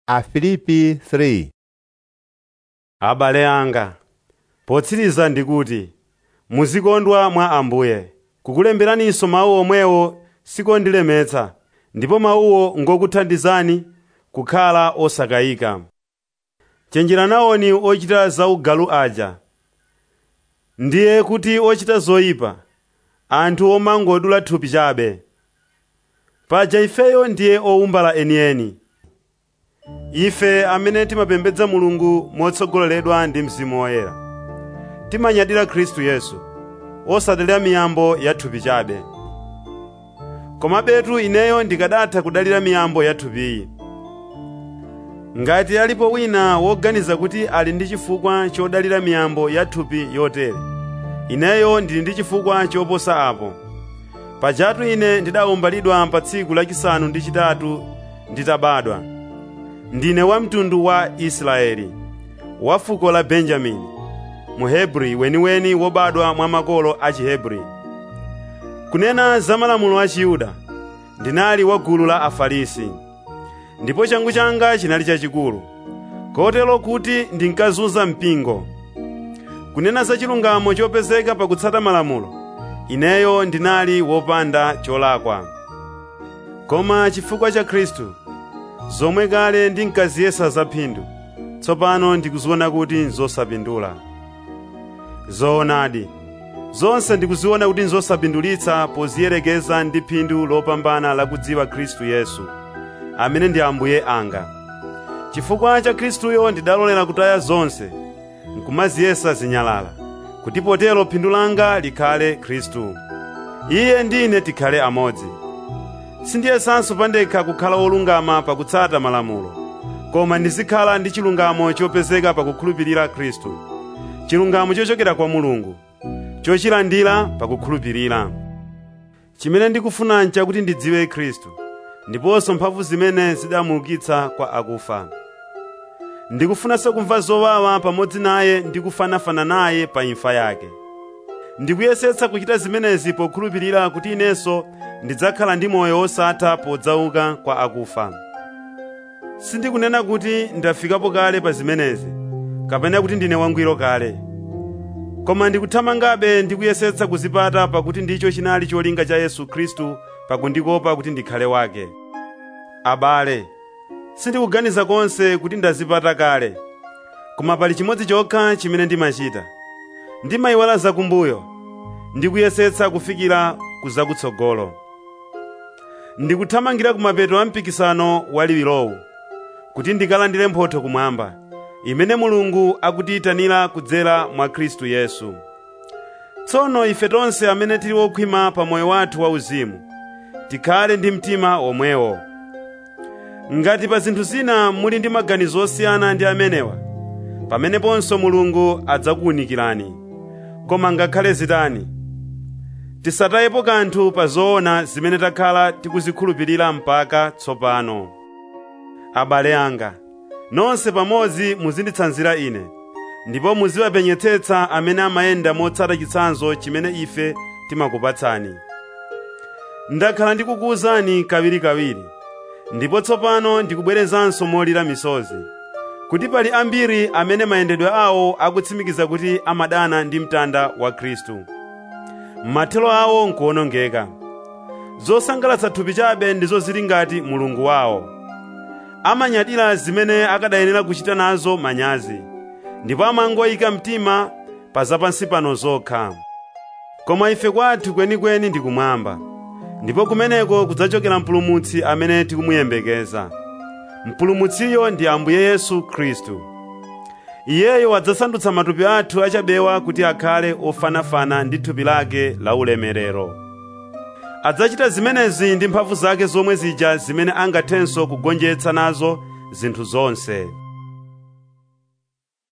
Afilipi 3 abale anga potsiriza ndikuti muzikondwa mwa ambuye kukulemberaninso mawu omwewo sikondilemetsa ndipo mawuwo ngokuthandizani kukhala osakayika chenjeranawoni ochita zaugalu aja ndiye kuti ochita zoyipa anthu omangodula thupi chabe paja ifeyo ndiye owumbala enieni ife amene timapembedza mulungu motsogoleredwa ndi mzimu woyera timanyadira khristu yesu osadalira miyambo ya thupi chabe komabetu ineyo ndikadatha kudalira miyambo ya thupiyi ngati alipo wina woganiza kuti ali ndi chifukwa chodalira miyambo ya thupi yotere ineyo ndili ndi chifukwa choposa apo pajatu ine ndidawumbalidwa pa tsiku lachisanu ndi chitatu nditabadwa ndine wa mtundu wa Israeli wa fuko la Benjamini muhebri weniweni wobadwa mwa makolo a Chihebri kunena za malamulo a Chiyuda ndinali wa gulu la Afarisi ndipo changu changa chinali chachikulu kotero kuti ndinkazunza mpingo kunena za chilungamo chopezeka pakutsata malamulo ineyo ndinali wopanda cholakwa koma chifukwa cha Khristu zomwe kale ndinkaziyesa zaphindu tsopano ndikuziona kuti nzosapindula zoonadi zonse ndikuziona kuti nzosapindulitsa poziyerekeza ndi phindu lopambana lakudziwa khristu yesu amene ndi ambuye anga chifukwa cha khristuyo ndidalolera kutaya zonse nkumaziyesa zinyalala kuti potero phindu langa likhale khristu iye ndine tikhale amodzi sindiyesanso pandekha kukhala wolungama pakutsata malamulo koma ndizikhala ndi chilungamo chopezeka pakukhulupirira khristu chilungamo chochokera kwa mulungu chochilandira pakukhulupirira chimene ndikufuna nchakuti ndidziwe khristu ndiponso mphamvu zimene zidamuukitsa kwa akufa ndikufunanso kumva zowawa pamodzi naye ndi kufanafana naye pa imfa yake ndikuyesetsa kuchita zimenezi pokhulupirira kuti inenso ndidzakhala ndi moyo wosatha podzauka kwa akufa sindikunena kuti ndafikapo kale pa zimenezi kapena kuti ndine wangwiro kale koma ndikuthamangabe ndikuyesetsa kuzipata pakuti ndicho chinali cholinga cha yesu khristu pakundikopa kuti ndikhale wake abale sindikuganiza konse kuti ndazipata kale koma pali chimodzi chokha chimene ndimachita ndimayiwala zakumbuyo ndikuyesetsa kufikira ku zakutsogolo ndikuthamangira kumapeto a mpikisano waliwilowu kuti ndikalandire mphotho kumwamba imene mulungu akutiyitanira kudzera mwa khristu yesu tsono ife tonse amene tili wokhwima pa moyo wathu wauzimu tikhale ndi mtima omwewo ngati pa zinthu zina muli ndi maganizo osiyana ndi amenewa pameneponso mulungu adzakuwunikirani koma ngakhale zitani tisatayepo kanthu pa zoona zimene takhala tikuzikhulupirira mpaka tsopano abale anga nonse pamodzi muzinditsanzira ine ndipo muziwapenyetsetsa amene amayenda motsata chitsanzo chimene ife timakupatsani ndakhala ndikukuwuzani kawirikawiri ndipo tsopano ndikubwerezanso molira misozi kuti pali ambiri amene mayendedwe awo akutsimikiza kuti amadana ndi mtanda wa khristu mathelo awo nkuwonongeka zosangalatsa thupi chabe ndizo zili ngati mulungu wawo amanyadira zimene akadayenera kuchita nazo manyazi ndipo amangoyika mtima pa zapansi pano zokha koma ife kwathu kwenikweni ndi kumwamba ndipo kumeneko kudzachokera mpulumutsi amene tikumuyembekeza mpulumutsiyo ndi ambuye yesu khristu iyeyo adzasandutsa matupi athu achabewa kuti akhale ofanafana ndi thupi lake la ulemerero adzachita zimenezi ndi mphamvu zake zomwe zija zimene angathenso kugonjetsa nazo zinthu zonse